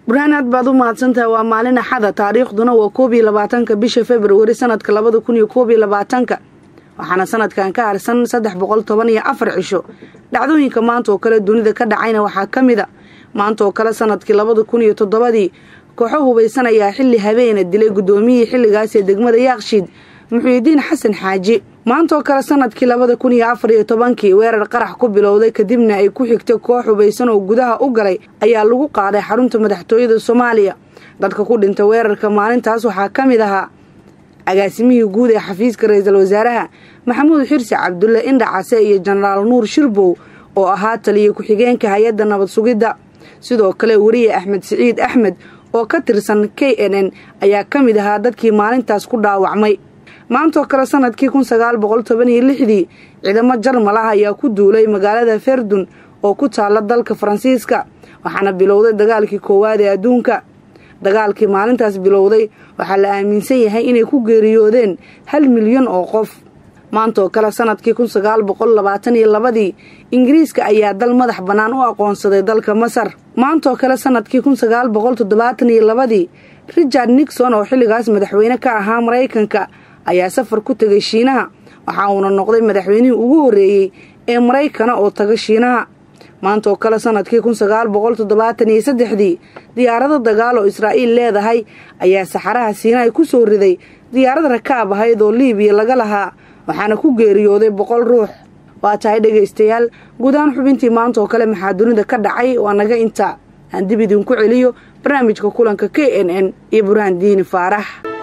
burhaan aad baad u mahadsantahay waa maalin axada taariikhduna waa koob iyo labaatanka bisha februari sanadka labada kun iyo koob iyo labaatanka waxaana sanadkan ka harsan saddex boqol toban iyo afar cisho dhacdooyinka maanta oo kale dunida ka dhacayna waxaa ka mid a maanta oo kale sanadkii labada kun iyo toddobadii kooxo hubaysan ayaa xilli habeena dilay guddoomiyihii xilligaas ee degmada yaakshiid muxuudiin xasan xaaji maanta oo kale sanadkii labada kun iyo afar iyo tobankii weerar qarax ku bilowday kadibna ay ku xigtay koox hubaysan oo gudaha u galay ayaa lagu qaaday xarunta madaxtooyada soomaaliya dadka ku dhintay weerarka maalintaas waxaa ka mid ahaa agaasimihii guud ee xafiiska ra-iisul wasaaraha maxamuud xirsi cabdulle indhacase iyo jenaraal nuur shirbow oo ahaa taliya ku-xigeenka hay-adda nabad sugidda sidoo kale weriye axmed siciid axmed oo ka tirsan k n n ayaa ka mid ahaa dadkii maalintaas ku dhaawacmay maantaoo kale sanadkii kun sagaal boqol toban iyo lixdii ciidamo jarmal ah ayaa ku duulay magaalada ferdun oo ku taala dalka faransiiska waxaana bilowday dagaalkii koowaad ee adduunka dagaalkii maalintaas bilowday waxaa la aaminsan yahay inay ku geeriyoodeen hal milyan oo qof maanta oo kale sanadkii kun sagaal boqol labaatan iyo labadii ingiriiska ayaa dal madax bannaan u aqoonsaday dalka masar maanta oo kale sanadkii kun sagaal boqol toddobaatan iyo labadii richard nixon oo xilligaas madaxweyne ka ahaa maraykanka ayaa safar ku tegay shiinaha waxa uuna noqday madaxweynihii ugu horreeyey ee maraykana oo taga shiinaha maanta oo kale sanadkii kun sagaal boqol toddobaatan iyo saddexdii diyaarado dagaal oo israa'iil leedahay ayaa saxaraha siinaay ku soo riday diyaarad rakaab ahayd oo liibiya laga lahaa waxaana ku geeriyooday boqol ruux waa tahay dhegaystayaal guud ahaan xubintii maanta oo kale maxaa dunida ka dhacay waa naga inta aan dib idinku celiyo barnaamijka kulanka k n n iyo burhaan diini faarax